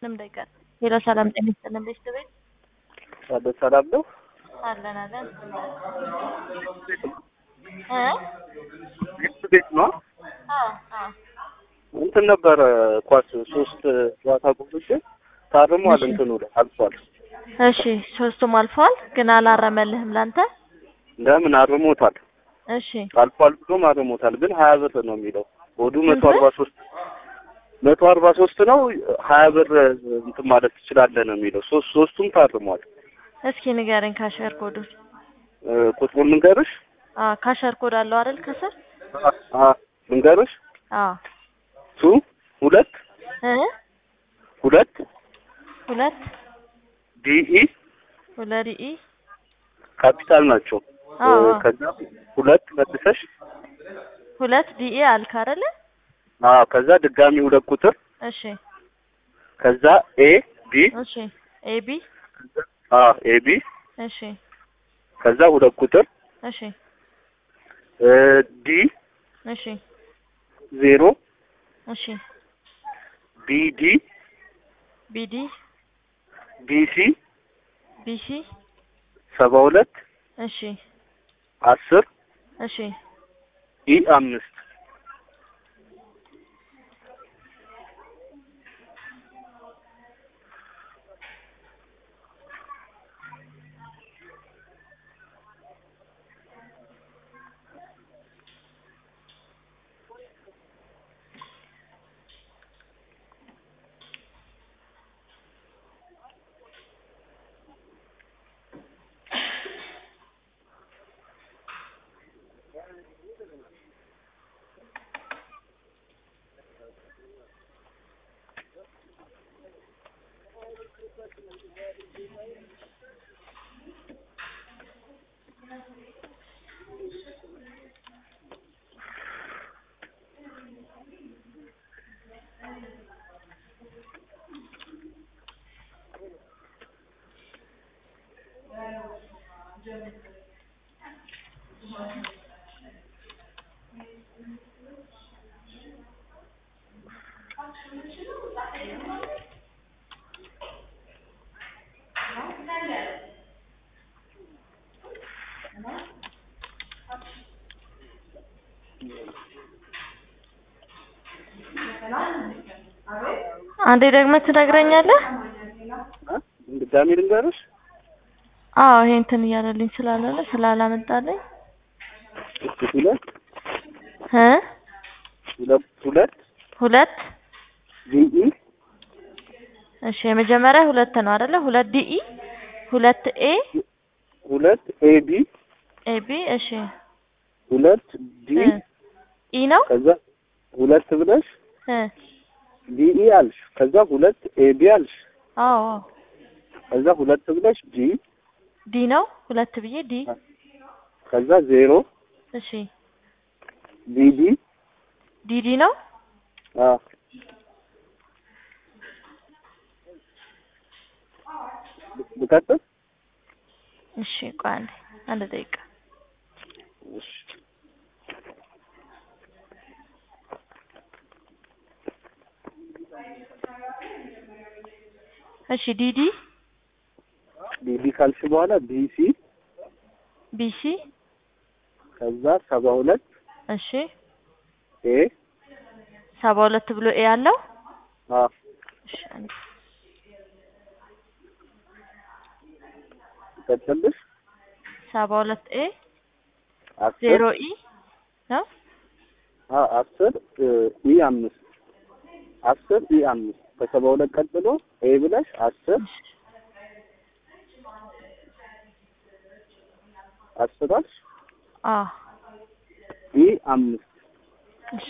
ምንም እንዳይቀር። ሄሎ ሰላም ጤና ይስጥልን ቤተሰቤት አለ ሰላም ነው። አለን አለን እ ቤት ቤት ነው አዎ አዎ እንትን ነበረ ኳስ ሶስት ጨዋታ ጉብሽ ታርሟል። እሺ። እንትኑ ላይ አልፏል። እሺ ሶስቱም አልፈዋል፣ ግን አላረመልህም ላንተ። ለምን አርሞታል? እሺ አልፏል ብሎም አርሞታል። ግን ሀያ ብር ነው የሚለው ወዱ መቶ ስንት? አርባ ሶስት መቶ አርባ ሶስት ነው። ሀያ ብር እንትን ማለት ትችላለህ ነው የሚለው። ሶስት ሶስቱም ታርሟል። እስኪ ንገረኝ ካሸር ኮዱን። እ፣ ቁጥሩን ልንገርሽ? አዎ ካሸር ኮድ አለው አይደል ከስር? አ ልንገርሽ? አዎ ቱ ሁለት እ ሁለት ሁለት ዲኢ ሁለት ኢ ካፒታል ናቸው። እ፣ አዎ ከዛ ሁለት መልሰሽ ሁለት ዲኤ አልክ አይደለ? አ ከዛ ድጋሚ ሁለት ቁጥር እሺ ከዛ ኤ ቢ እሺ ኤቢ አ ኤ ቢ እሺ ከዛ ሁለት ቁጥር እሺ እ፣ ዲ እሺ ዜሮ እሺ ቢ ዲ ቢዲ ቢ ሲ ቢሲ ሰባ ሁለት እሺ አስር እሺ ኢ አምስት አንዴ ደግመህ ትነግረኛለህ? እ፣ ድጋሚ ልንገርሽ? አዎ ይሄ እንትን እያለልኝ ስላልሆነ ስላላመጣልኝ እስኪ ሁለት እ ሁለት ሁለት ሁለት ዲኢ እሺ የመጀመሪያ ሁለት ነው አይደለ? ሁለት ዲኢ ሁለት ኤ ሁለት ኤ ቢ ኤቢ እሺ ሁለት ዲ እ ኢ ነው ከዛ ሁለት ብለሽ እ ዲኢ አልሽ። ከዛ ሁለት ኤ ቢ አልሽ። አዎ አዎ ከዛ ሁለት ብለሽ ዲ ዲ ነው ሁለት ብዬ ዲ ከዛ ዜሮ እሺ ዲዲ ዲዲ ነው አ ልቀጥል? እሺ ቆይ አንዴ አንድ ደቂቃ እሺ እሺ ዲዲ ዲዲ ካልሽ በኋላ ቢሲ ቢሲ ከዛ ሰባ ሁለት እሺ ኤ ሰባ ሁለት ብሎ ኤ አለው አ እሺ አንዴ ልቀጥልሽ? ሰባ ሁለት ኤ አስር ዜሮ ኢ ነው አ አስር እ፣ ኢ አምስት አስር ኢ አምስት ከሰባ ሁለት ቀጥሎ ኤ ብለሽ አስር አስር አልሽ አ ኢ አምስት እሺ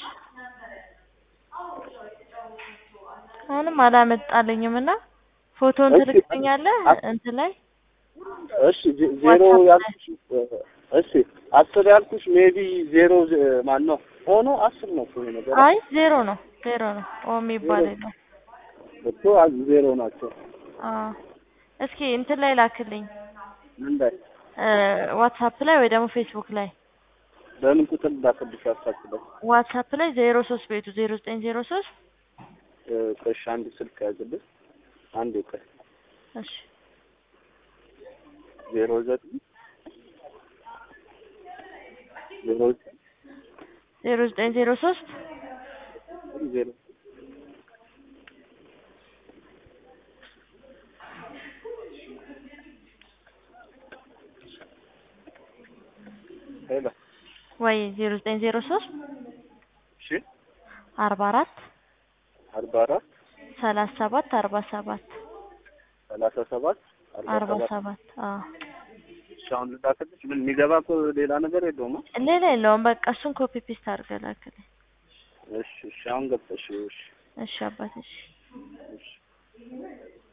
አሁንም አላመጣልኝም እና ፎቶን እሺ፣ ትልክልኛለህ አስ- እንትን ላይ እሺ ዜ- ዜሮ ዋትስአፕ ላይ። ያልኩሽ እ፣ እሺ አስር ያልኩሽ ሜቢ ዜሮ ዜ- ማን ነው ሆኖ አስር ነው እኮ ይሄ ነገር አይ ዜሮ ነው ዜሮ ነው ኦ የሚባል ዜሮ። የለም እኮ አ- ዜሮ ናቸው። አ እስኪ እንትን ላይ ላክልኝ ምን ላይ እ ዋትስአፕ ላይ ወይ ደግሞ ፌስቡክ ላይ በምን ቁጥር ላከልሽ ያሳስበው? ዋትስአፕ ላይ ዜሮ ሶስት ቤቱ ዜሮ ዘጠኝ ዜሮ ሶስት እ፣ ቆይ እሺ አንድ ስልክ ያዝልሽ አንድ ቆይ እሺ ዜሮ ዘጠኝ ዜሮ ዘጠኝ ዜሮ ዘጠኝ ዜሮ ሶስት ዜሮ ሄሎ ወይ ዜሮ ዘጠኝ ዜሮ ሶስት እሺ አርባ አራት አርባ አራት ሰላሳ ሰባት አርባ ሰባት ሰላሳ ሰባት አርባ አርባ ሰባት ሰባት አዎ እሺ አሁን ልላክልሽ ምን የሚገባ እኮ ሌላ ነገር የለውም ሌላ የለውም በቃ እሱን ኮፒ ፔስት አድርገህ ላክልኝ እሺ እሺ አሁን ገብተሽ እሺ እሺ አባት እሺ እሺ